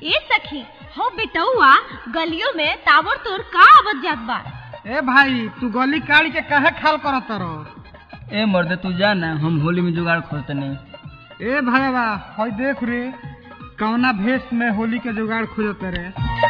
ए सखी हो बेटौआ गलियों में ताबड़ तोड़ का आवत जात बा ए भाई तू गली काढ़ी के काहे खाल करत रहो ए मर्द तू जा ना हम होली में जुगाड़ खोजते नहीं ए भाईवा हई देख रे कौना भेष में होली के जुगाड़ खोजत रे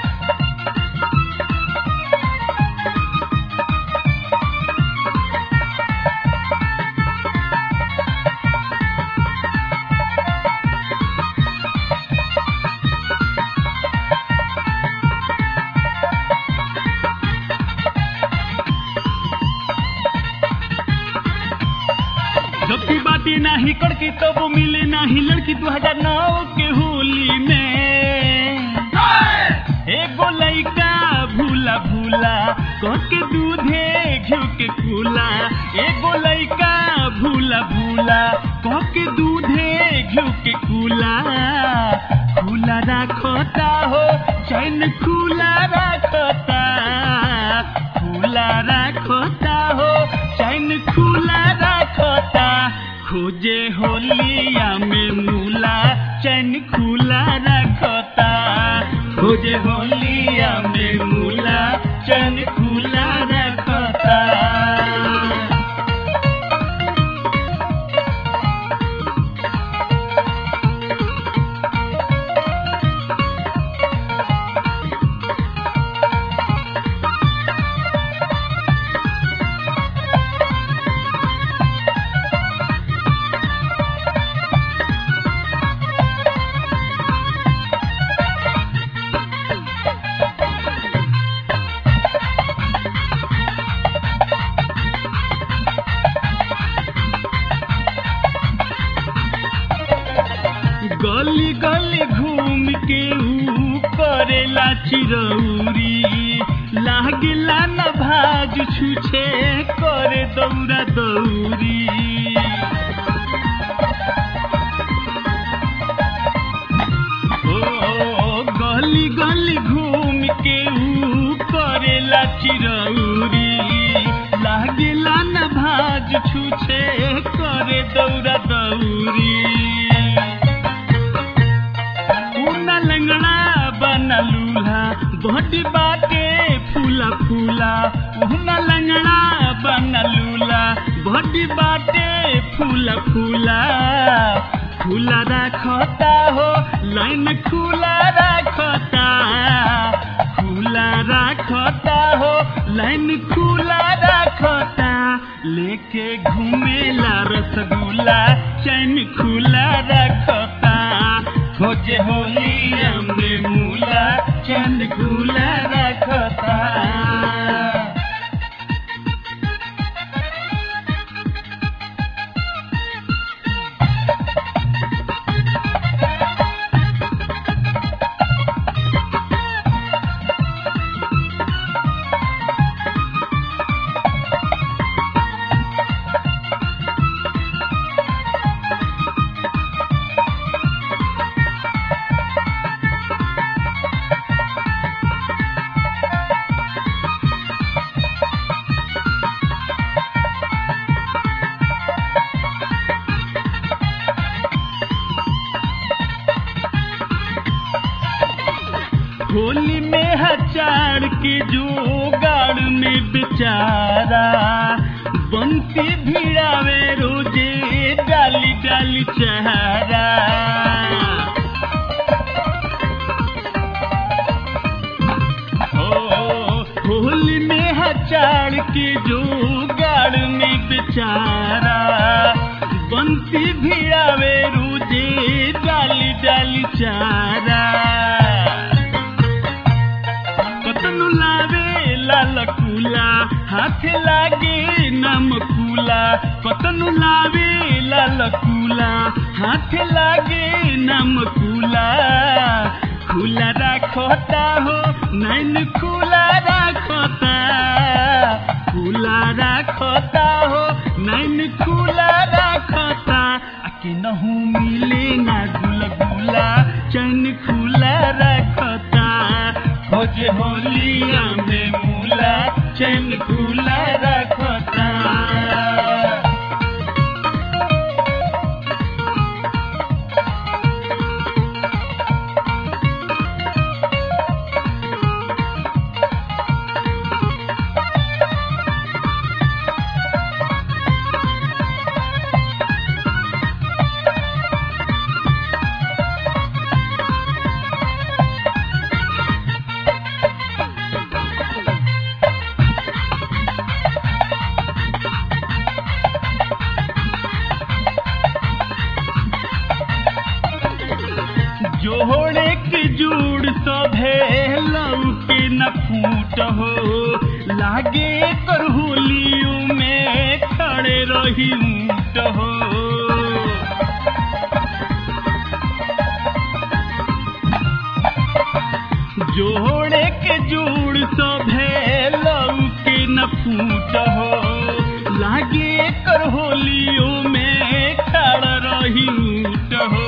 जबकि बातें नाही करके तब मिले नाही लड़की दो हजार नौ के होली में एगो लइका भूला भूला कह के दूधे घिउ के कूला एगो लइका भूला भूला कह के दूधे घिउ के कूला खुला राखता हो चैन खुला राखता खुला राखता हो चैन खुला राखता खोजे होलिया में मूला चैन खुला रखता खोजे होलिया में मूला चैन खुला रखता गली गली घूम के ऊ करेला चिरौरी लागेला न भाज छुछे करे दौरा दौरी ओ गली गली घूम के ऊ करेला चिरौरी लागेला न भाज छुछे करे दौरा दौरी उना लंगड़ा बना लूल्हा बॉडी बाटे फूला फूला उना लंगड़ा बना लूला बॉडी बाटे फूला फूला खुला रखता हो लाइन खुला रखता खुला रखता हो लाइन खुला रखता लेके घूमेला रसगुल्ला चैन खुला रखता खोजे होलिया में मूला चैन खुला रखता होली में हचार के जोगाड़ में बेचारा बंसी भिड़ावे रोजे डाली डाली चहारा ओ, होली में हचार के जोगाड़ में बेचारा बंसी भिड़ावे रोजे डाली डाली चारा कतनु लावे लाल कूला हाथ लागे नम कूला कतनु लावे लाल कूला हाथ लागे नम कूला खुला राखता हो नैन खुला राखता खुला राखता हो नैन खुला राखता आ के नहू मिले ना गुलगुला चैन खुला रखता खोजे होलिया में मूला चैन खुला रखता जोड़े के जोड़ सभे लौके न फूट हो लागे कर होलियों में खड़े रही ऊँट हो जोड़े के जोड़ सभे लौके न फूट हो लागे कर होलियों में खड़ रही ऊँट हो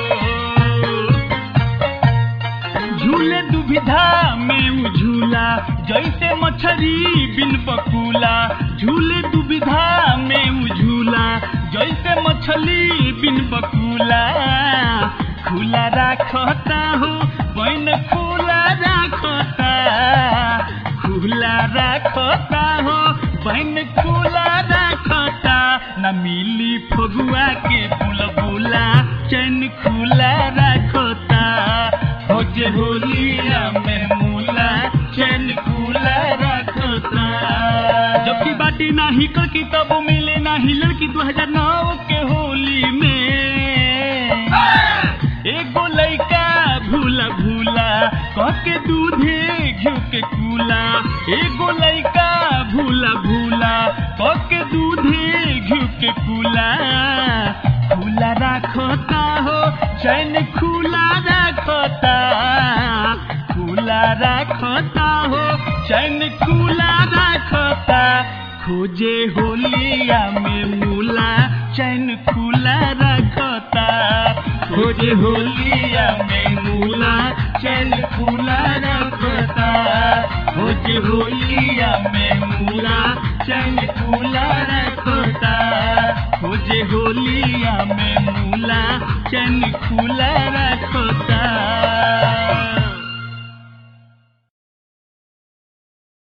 झूले दुविधा में उ झूला जैसे मछली बिन बकुला झूले दुविधा में उ झूला जैसे मछली बिन बकुला खुला राखता हो बन खुला राखता खुला राखता हो बन खुला राखता न मिली फगुआ के बुलबुला चैन खुला राखता हो जे होलिया में मूला चैन खुला राखता जबकि बाटी नाही कड़की तब मिले नाही लड़की 2009 के होली में एगो लइका भूला भूला कह के दूधे घिउ के कूला एगो लइका भूला भूला कह के दूधे घिउ के कूला खुला राखता हो चैन खुला राखता खुला राखता हो चैन खुला राखता खोजे होलिया में मूला चैन खुला रखता खोजे होलिया में मूला चैन खुला रखता खोजे होलिया में मूला चैन खुला रखता खोजे होलिया में मूला चैन खुला